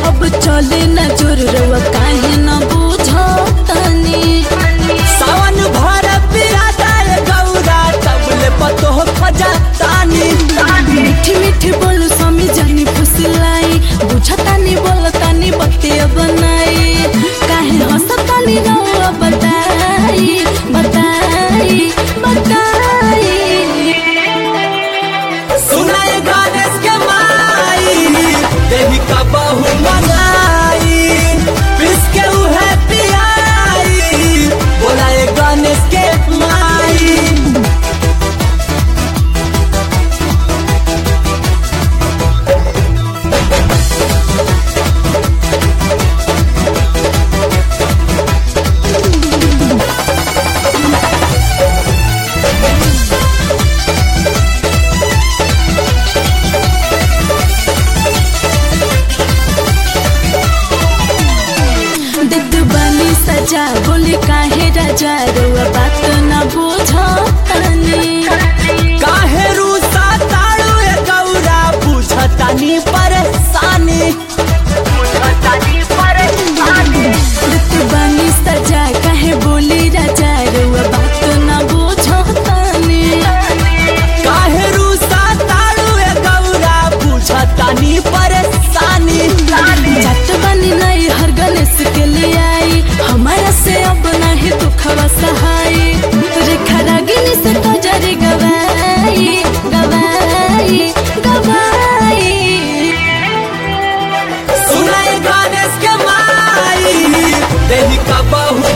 अब चले न जोर रवा काहे न बुझो तनी सावन भर पिया जाए गौरा तबले पतो खजा तानी मीठी मीठी बोलू स्वामी जानी फुसलाई बुझतानी बोलतानी बतिया बनाई काहे हंसतानी रवा बताई बताई बताई सुनाए गणेश के माई देवी का बहु मनाई पिस के उहे पियाई बोलाए गणेश के माई दिद बनी सजा बोले काहे राजा रवा बात न बुझो तनी काहे रूसा ताड़ू ए गौरा बुझतानी परेशानी दिद बनी सजा काहे बोले राजा रवा बात न बुझो तनी काहे रूसा ताड़ू ए गौरा बुझतानी परेशानी जात बनी नहीं हर गणेश के लिए आई हमारा से अब नहीं दुखवा सहाय रेखा रागिनी से तो जरी गवाई गवाई गवाई सुनाए गणेश के माई देवी का बहु